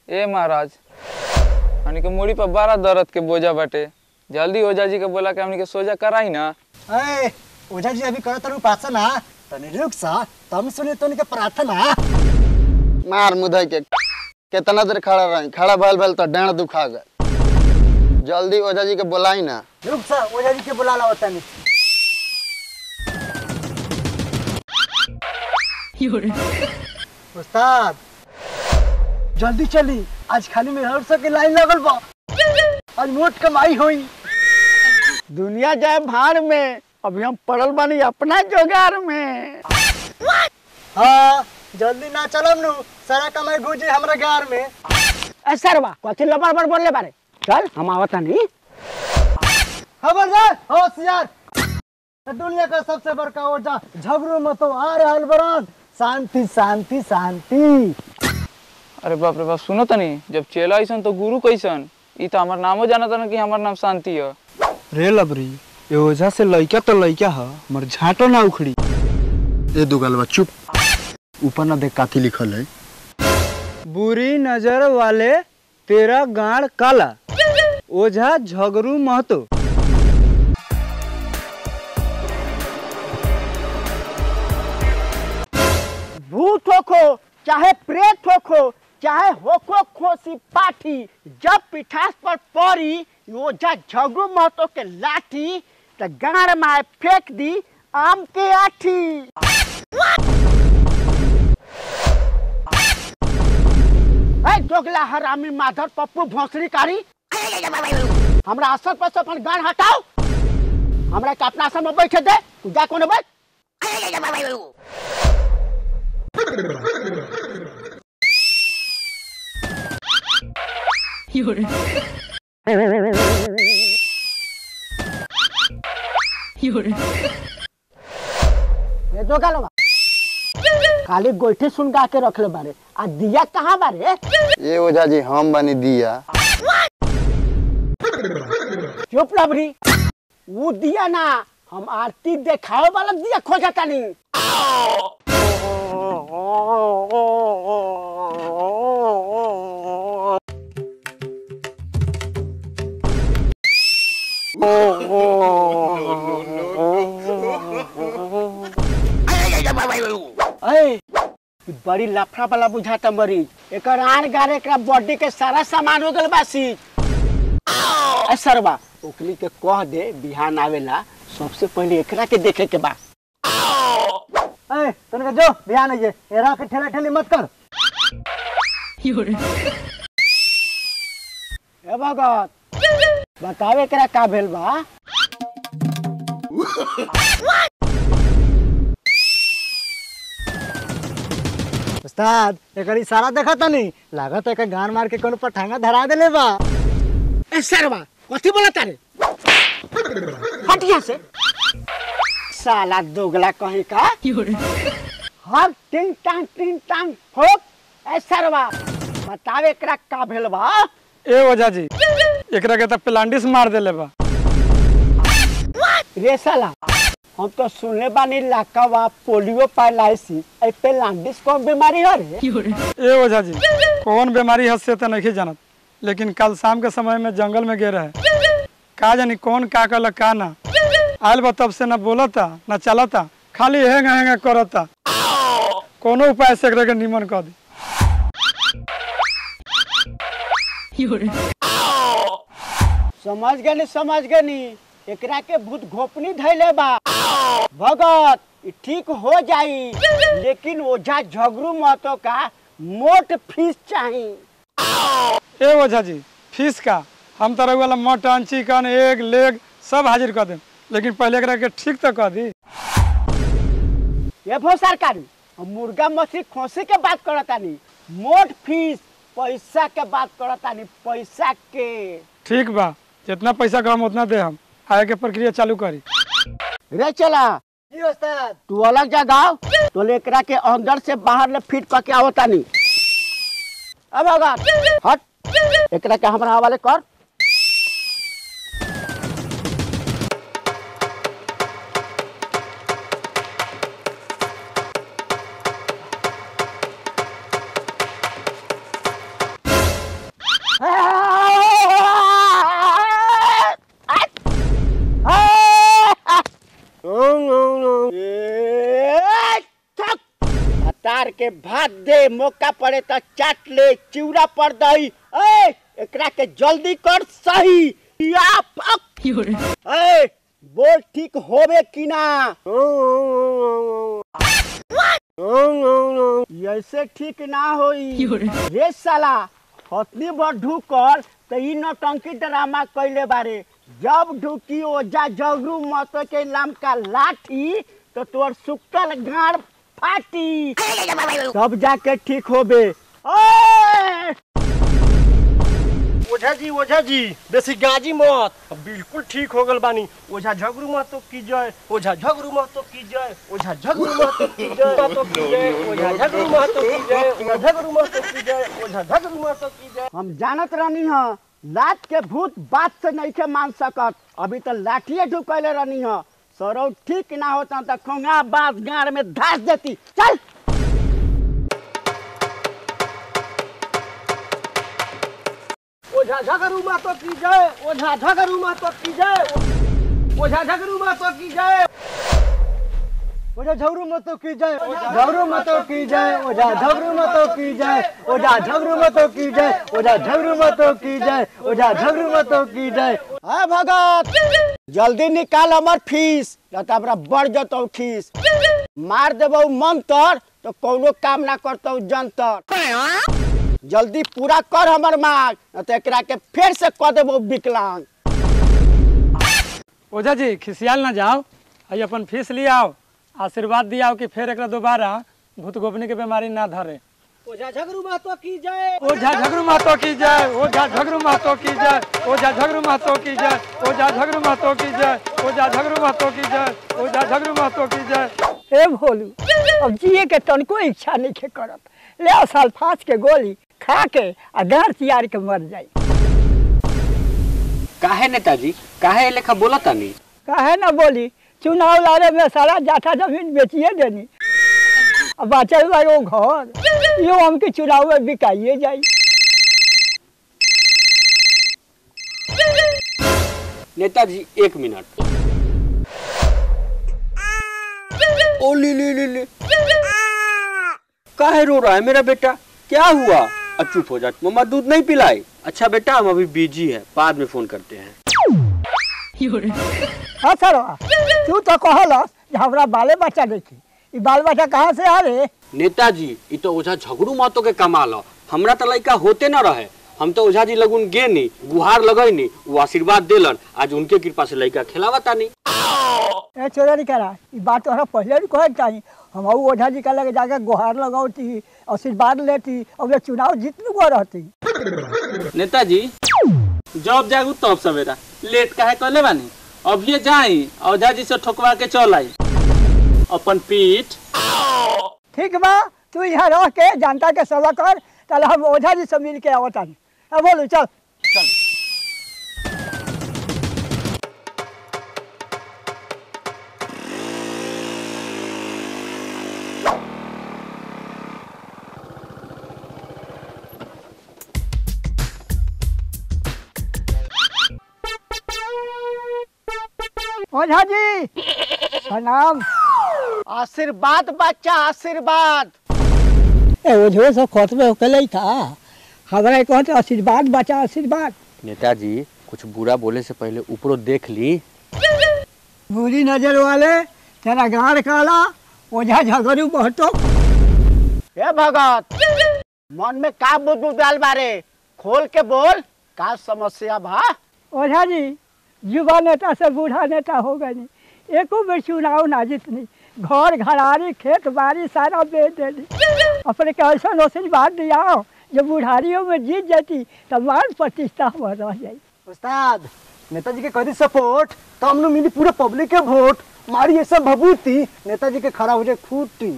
ए महाराज हमनी के मुड़ी पर बड़ा दर्द के बोझा बाटे जल्दी ओझा जी के बोला के हमनी के सोजा कराई ना ए ओझा जी अभी करत रहू उपासना तनी रुक सा तम सुने तनी के प्रार्थना मार मुधई के कितना देर खड़ा रही खड़ा भल भल तो डांड दुखा गए जल्दी ओझा जी के बोलाई ना रुक सा ओझा जी के बुला लाओ तनी उस्ताद जल्दी चली आज खाली में हर सके लाइन लगल बा आज मोट कमाई होई दुनिया जाए भाड़ में अभी हम पड़ल बानी अपना जोगार में हाँ जल्दी ना चलम नु सारा कमाई गुजे हमरा गार में ए सरवा कथी लबर बर बोलले बारे चल हम आवत नहीं खबरदार होशियार दुनिया का सबसे बड़का ओझा झगड़ू मतो आ रहल बरन शांति शांति शांति अरे बाप रे बाप सुनो तनी जब चेला ऐसन तो गुरु कैसन ई तो हमार नामो जाना था कि हमार नाम शांति है रे लबरी ए ओझा से लइका तो लइका ह मर झाटो ना उखड़ी ए दुगलवा चुप ऊपर ना देख काथी लिखल है बुरी नजर वाले तेरा गाड़ काला ओझा झगरू महतो भूत होखो चाहे प्रेत होखो चाहे होखो खोसी पाठी जब पिठास पर पड़ी ओझा झगड़ू महतो के लाठी त गाड़ में फेंक दी आम के आठी ए दोगला हरामी माधर पप्पू भोसड़ी कारी हमरा असर पर से अपन गाड़ हटाओ हमरा के अपना आसन में बैठे दे तू जा कोने बैठ ये दो गालो खाली गोइठी सुन गा के रखले बारे आ दिया कहाँ बारे ये ओझा जी हम बनी दिया चुप लबरी वो दिया ना हम आरती देखावे वाला दिया खोजता नहीं ए, ई बड़ी लफड़ा वाला बुझाता मरीज एक आन गारे एकरा बॉडी के सारा सामान हो गल बासी ए सरवा ओकली के कह दे बिहान आवेला सबसे पहले एकरा के देखे के बा ए तनिका जो ध्यान है एरा के ठेला ठेली मत कर ए भगत बतावे एकरा का भेल बा उस्ताद एकर इशारा देखा तनी लागत है कि गान मार के कोनो पठांगा धरा देले बा ए सरवा कथी बोला तारे हटिया से साला दोगला कहीं का हर टिंग टांग टिंग टांग ठोक ए सरवा बतावे एकरा का भेल बा ए ओझा जी एकरा के त प्लांटिस मार देले बा रे साला हम तो सुनले बानी लाकावा पोलियो पैलाइसिस ए पे लांडिस कौन बीमारी है रे ए ओझा जी कौन बीमारी है से तो नहीं जानत लेकिन कल शाम के समय में जंगल में गे रहे का जानी कौन का कहला का ना आयल बा तब से ना बोलता ना चलता खाली हेंग हेंग करता कोनो उपाय से एकरा के निमन कर दी समझ गनी समझ गनी एकरा के भूत घोपनी धैले बा भगत ई ठीक हो जाई लेकिन ओझा झगड़ू महतो का मोट फीस चाही ए ओझा जी फीस का हम तो वाला मटन चिकन एग लेग सब हाजिर कर दें लेकिन पहले एकरा के ठीक तो कर दी ये भो सरकारी हम मुर्गा मछली खोसी के बात करतानी मोट फीस पैसा के बात करतानी पैसा के ठीक बा जितना पैसा का हम उतना दे हम आगे के प्रक्रिया चालू करी रे चला जी उस्ताद तू अलग जगह तो एकरा के अंदर से बाहर ले फिट करके आवतानी अब अगर हट एकरा के हमरा हवाले कर के भात दे मौका पड़े तो चाट ले चिवड़ा पर दही ए एकरा के जल्दी कर सही या पक ए बोल ठीक होवे कि ना ऐसे ठीक ना होई रे साला हथनी भर ढुकर तो ई नौटंकी ड्रामा कैले बारे जब ढुकी ओजा जगरू मत के लमका लाठी तो तोर सुक्कल गाड़ फाटी तब जाके ठीक होबे ओए! ओझा जी ओझा जी बेसी गाजी मत अब बिल्कुल ठीक हो गल बानी ओझा झगड़ू मत तो की जय ओझा झगड़ू मत तो की जय ओझा झगड़ू मत तो की जय तो की जय ओझा झगड़ू मत तो की जय ओझा झगड़ू मत तो की जय ओझा झगड़ू मत तो की जय हम जानत रहनी ह लात के भूत बात से नहीं के मान सकत अभी तो लाठिए ढुकैले रहनी ह सरौ ठीक ना होता तो खोंगा बास गाड़ में धास देती चल ओझा झगड़ू मत तो की जय ओझा झगड़ू मत तो की जय ओझा झगड़ू मत तो की जय ओझा झगड़ू मतो की जय झगड़ू मतो की जय ओझा झगड़ू मतो की जय ओझा झगड़ू मतो की जय ओझा झगड़ू मतो की जय ओझा झगड़ू मतो की जय है भगत जल्दी निकाल हमर फीस न तो हमरा बढ़ जतौ खीस मार देबौ मंतर तो कोनो काम ना करतौ जंतर जल्दी पूरा कर हमर मांग न तो एकरा के फिर से कह देबौ विकलांग ओझा जी खिसियाल ना जाओ आई अपन फीस ले आओ आशीर्वाद दियाओ कि फिर एक दोबारा भूत गोपनी के बीमारी ना धरे ओझा झगड़ू मत तो की जय ओझा झगड़ू महतो की जय ओझा झगड़ू महतो की जय ओझा झगड़ू महतो की जय ओझा झगड़ू महतो की जय ओझा झगड़ू महतो की जय ओझा झगड़ू महतो की जय ए भोलू अब जिए के तनको इच्छा नहीं के करत ले सल्फास के गोली खा के आ गांठ तियार के मर जाई काहे नेताजी काहे ए लेखा बोला तानी काहे ना बोली चुनाव लड़े में सारा जाठा जमीन बेचिए देनी अब बचल बा वो घर यो हमके चुनाव में बिकाइए जाई नेताजी एक मिनट ओ ले ले ले ले काहे रो रहा है मेरा बेटा क्या हुआ अब चुप हो जा मम्मा दूध नहीं पिलाई अच्छा बेटा हम अभी बिजी है बाद में फोन करते हैं हाँ सर तू तो कहल जे हमरा बाले बच्चा देखी ई बाल बच्चा कहाँ से आ रे नेताजी ये तो ओझा झगड़ू मातो के कमाल ह हमरा तो लड़का होते न रहे हम तो ओझा जी लगुन गे नी गुहार लगैनी वो आशीर्वाद देलन आज उनके कृपा से लड़का खिलावा तानी ए चोरा नहीं करा ई बात तोहरा पहले भी कहे चाहिए हम ऊ ओझा जी का लगे जाके गुहार लगौती आशीर्वाद लेती और चुनाव जीतने को रहती नेताजी जब जागू तब सवेरा लेट काहे कहले बानी अभी जाई औझा जी से ठोकवा के चल आई अपन पीठ ठीक बा तू यहाँ रह के जनता के सेवा कर चल हम ओझा जी से मिल के आवतानी अब बोलू चल ओझा जी प्रणाम आशीर्वाद बच्चा आशीर्वाद ए ओझो सब खत में होके था हमरा कहते आशीर्वाद बचा आशीर्वाद नेताजी कुछ बुरा बोले से पहले ऊपरों देख ली बुरी नजर वाले तेरा गाड़ काला ओझा झगड़ू बहतो हे भगत मन में का बुद्धू डाल बारे खोल के बोल का समस्या बा ओझा जी युवा नेता से बूढ़ा नेता हो गए नहीं एको बेर चुनाव ना जीतनी घर घरारी खेत बाड़ी सारा बेच देनी अपने कैसा आशीर्वाद दिया जब बुढ़ारियों में जीत जाती तब मान प्रतिष्ठा हुआ रह जाई उस्ताद नेताजी के करी सपोर्ट तो हम लोग मिली पूरे पब्लिक के वोट मारी ये सब भभूति नेताजी के खड़ा हो जाए खूटी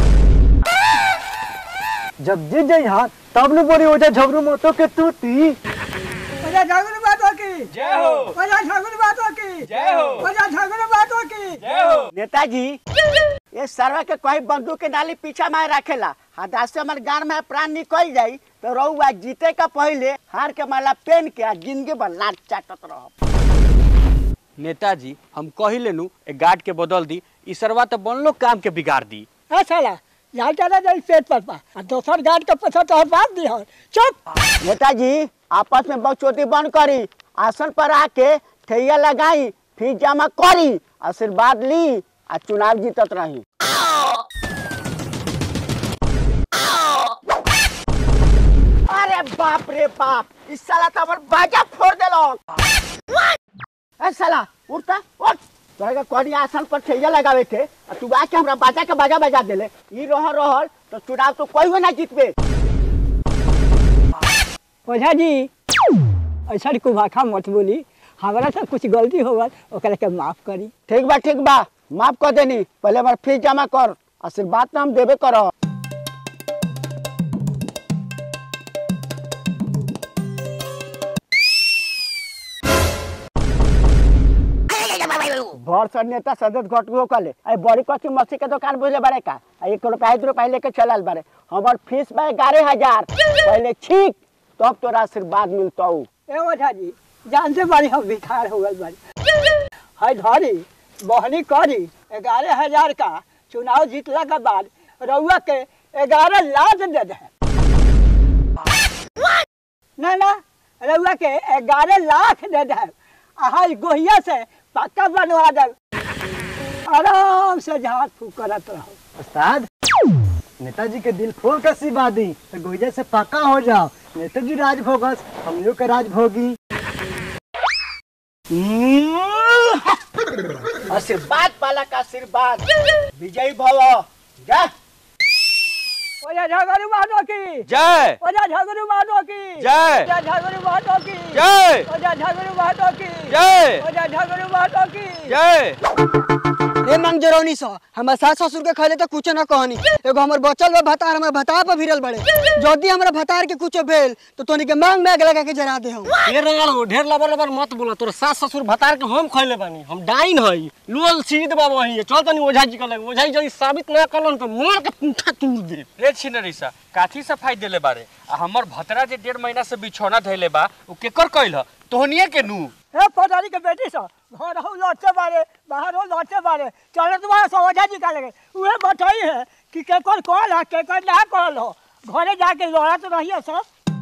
जब जीत जाए यहाँ तब न बोली हो जाए झगड़ू मोतो के तूती ओझा झगड़ू बातों की जय हो ओझा झगड़ू बातों की जय हो ओझा झगड़ू बातों की नेताजी ये सरवा के कोई बंदूक के डाली पीछा में रखेला हदा से हमारे गांव में प्राण निकल जाई तो रहुआ जीते का पहले हार के माला पहन के आ जिंदगी भर लाट चाटत रहो नेताजी हम कही लेनू ए गार्ड के बदल दी ई सरवा तो बनलो काम के बिगाड़ दी ए साला यहाँ चला जाए पेट पर पा आ दोसर गार्ड के पैसा तो बात दी हो चुप नेताजी आपस में बकचोदी बंद करी आसन पर आके ठैया लगाई फिर जमा करी आशीर्वाद ली आ चुनाव जीतत रही अरे बाप रे बाप इस साला तो हमर बाजा फोड़ देलक ए साला उठता उठ तोरा के कोनी आसन पर ठैया लगावे थे आ तू आके हमरा बाजा के बाजा बजा देले ई रह रहल तो चुनाव तो कोई हो ना जीतबे ओझा जी ऐसा कुभाखा मत बोली हमारा से कुछ गलती हो गल ओकरा के माफ करी ठीक बा ठीक बा माफ कर देनी पहले हमार फीस जमा कर आशीर्वाद तो हम देबे कर भर सर नेता सदस्य घट गो कले आई बड़ी कच्ची मछली के दुकान बुझले बारे का आ एक रुपया दो रुपया लेके चलल बारे हमार फीस बा ग्यारह हजार पहले ठीक तब तोरा आशीर्वाद मिलतौ ए ओझा जी जानते बारी हम भिखार हो गल बारी है धरी बहनी करी ग्यारह हजार का चुनाव जीतला के बाद रउआ के ग्यारह लाख दे दे ना ना रउआ के ग्यारह लाख दे दे अहाँ गोहिया से पक्का बनवा दे आराम से झाड़ फूक करत रहो उस्ताद नेताजी के दिल खोल कर सिबा दी तो गोइजा से पक्का हो जाओ नेताजी राज भोगस हम लोग के राज भोगी आशीर्वाद पाला का आशीर्वाद विजयी भव जा ओजा झगड़ू मानो की जय ओजा झगड़ू मानो की जय। ओजा झगड़ू मानो की जय ओजा झगड़ू मानो की जय ओजा झगड़ू मानो की जय ए मंग जरौनी सा हमर सास ससुर के खले तो कुछ न कहनी एगो हमर बचल बा भतार हमर भतार पर भिरल बड़े जदी हमरा भतार के कुछ भेल तो तोनी के मांग में आग लगा के जरा दे हम ये रंगाल ढेर लबर लबर मत बोला तोर सास ससुर भतार के हम खैले बानी हम डाइन हई लुअल सीध बाबा वही चल तनी ओझा जी के लगे ओझा जी जदी साबित ना करलन तो मार के पूंठा तोड़ दे रे छिनरिसा काथी सफाई देले बारे आ हमर भतरा जे डेढ़ महीना से बिछौना धैले बा उ केकर कइल ह तोहनिए के नु ए पदारी के बेटी सा घर हो लौटते बारे बाहर हो लौटते बारे चले तुम्हारा सो ओझा जी का लगे उहे बताई है कि केकर कॉल है केकर ना कॉल हो घरे जाके लौड़ा तो रहिए सब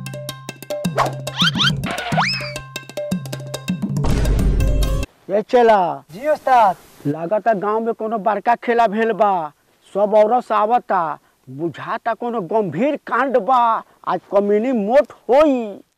ये चला जी उस्ताद लागता गांव में कोनो बड़का खेला भेल बा सब औरत से आवता बुझाता कोनो गंभीर कांड बा आज कम्युनी मोट होई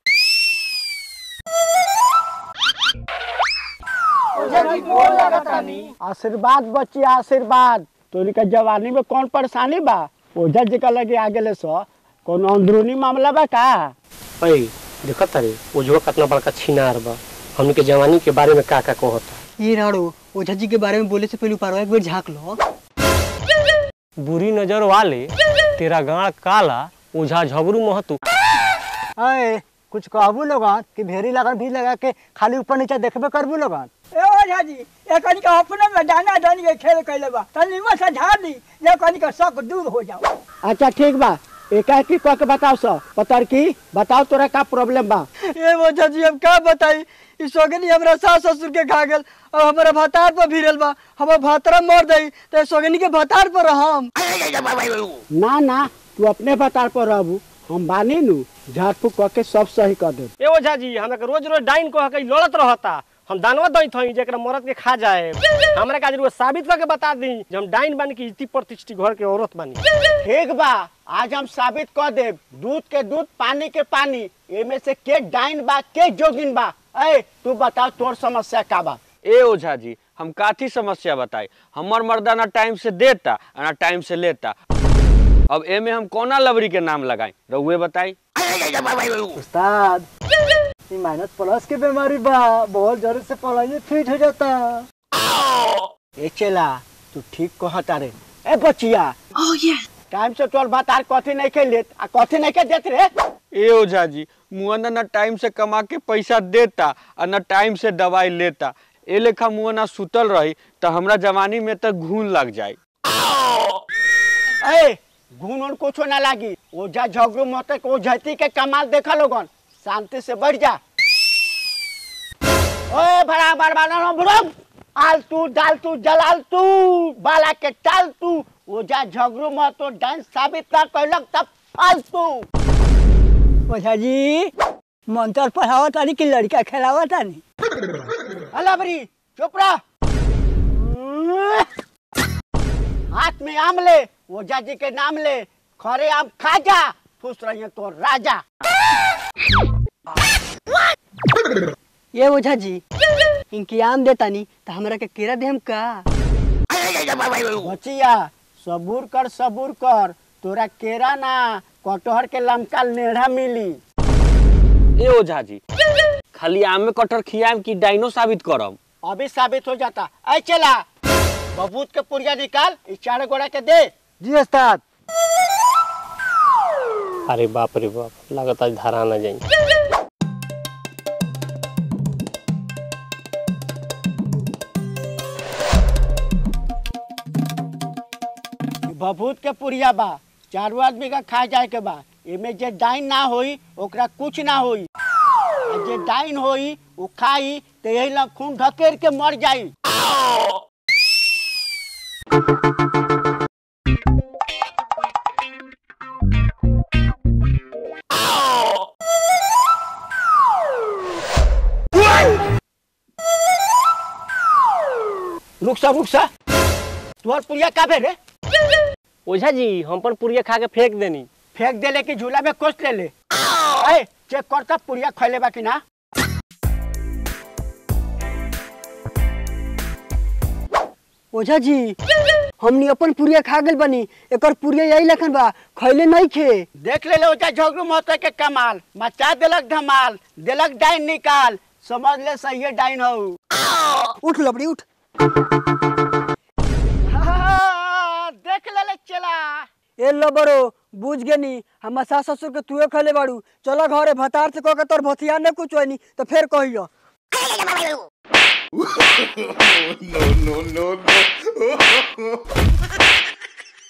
आशीर्वाद बच्ची आशीर्वाद तोरी के जवानी में कौन परेशानी बा ओझा जी का लगे आ गेले सो कोनो अंदरूनी मामला बा का अई देखत तारे ओझवा कितना बड़का छिनार बा हमनी के जवानी के बारे में का का कहता ये राड़ो ओझा जी के बारे में बोले से पहले ऊपर एक बार झांक लो बुरी नजर वाले तेरा गाड़ काला ओझा झबरू महतू अरे कुछ कहबू लोगन कि भेरी लगन भी लगा के खाली ऊपर नीचे देखबे करबू लोगन ए ओझा जी ए कनी का अपने में डाना डानी के खेल कैले बा तनी में से झाड़ दी ये कनी का शक दूर हो जाओ अच्छा ठीक बा एकाएकी कह के बताओ सो पतर की बताओ तोरा का प्रॉब्लम बा ए ओझा जी हम का बताई ई सोगनी हमरा सास ससुर के खा गेल और हमरा भतार पर भिरल बा हमर भतरा मर दई तो सोगनी के भतार पर हम ना ना तू अपने बतार पर रहबू हम बानी नु झाड़ फूक कह के सब सही कर दे ए ओझा जी हमरा के रोज रोज डाइन कह के लड़त रहता हम दानवा दैत हई जेकरा मरद के खा जाए हमरा का जरूर साबित करके बता दी जे हम डाइन बानी की इति प्रतिष्ठित घर के औरत बानी ठीक बा आज हम साबित कर दे दूध के दूध पानी के पानी एमे से के डाइन बा के जोगिन बा ए तू बता तोर समस्या का बा ए ओझा जी हम काथी समस्या बताई हमर मर्दा ना टाइम से देता आ ना टाइम से लेता अब एमे हम कोना लवरी के नाम लगाई रउए बताई उस्ताद ई माइनस प्लस के बीमारी बा बहुत जरूर से पढ़ाई फिट हो जाता ए चला तू ठीक कहता रे ए बचिया टाइम से तोर बतार कथी नहीं के लेत आ कथी नहीं के देत रे ए ओझा जी मुआना ना टाइम से कमा के पैसा देता आ ना टाइम से दवाई लेता ए लेखा मुआना सुतल रही तो हमरा जवानी में तो घून लग जाई ए घून उन कुछो ना लागी ओझा झगड़ू मत के ओझती के कमाल देखा लोगन शांति से बैठ जा ओए बड़ा बड़ा बड़ा बुढ़म आलतू डालतू जलालतू बाला के टालतू ओझा झगड़ू मत तो डांस साबित ना कैलक तब फालतू ओझा जी मंत्र पढ़ावा तानी कि लड़का खेलावा तानी अला बरी चुप रह हाथ में आम ले ओझा जी के नाम ले खरे आम खा जा खुश रहिए तो राजा ये ओझा जी इनकी आम देतानी तो हमरा के केरा देहम का बचिया सबूर कर सबूर कर तोरा केरा ना कटहर के लमका नेढ़ा मिली ए ओझा जी खाली आम में कटहर खियाम कि डाइनो साबित करम अभी साबित हो जाता ऐ चला बबूत के पुड़िया निकाल इस चार गोड़ा के दे जी उस्ताद अरे बाप रे बाप लागत आज धारा ना जाई बबूत के पुड़िया बा चारों आदमी का खा जाए के बा एमे जे डाइन ना होई ओकरा कुछ ना होई आ जे डाइन होई वो खाई तो यही ला खून ढकेर के मर जाई रुक सा रुक सा तुहर पुड़िया का भेल रे ओझा जी हम पर पुड़िया खा के फेंक देनी फेंक देले कि झूला में कोस ले ले ए चेक करता पुड़िया खैले बा कि ना ओझा जी हमनी अपन पुरिया खा गेल बनी एकर पुरिया यही लखन बा खैले नहीं खे देख ले ओजा झगड़ू महतो के कमाल मचा देलक धमाल देलक डाइन निकाल समझ ले सही डाइन हो उठ लबड़ी उठ देख ले ले चला ए लबरो बुझ गेनी हम सास ससुर के तुए खैले बाड़ू चलो घरे भतार से कह के तोर भथिया ने कुछ होनी तो फिर कहियो no, no, no.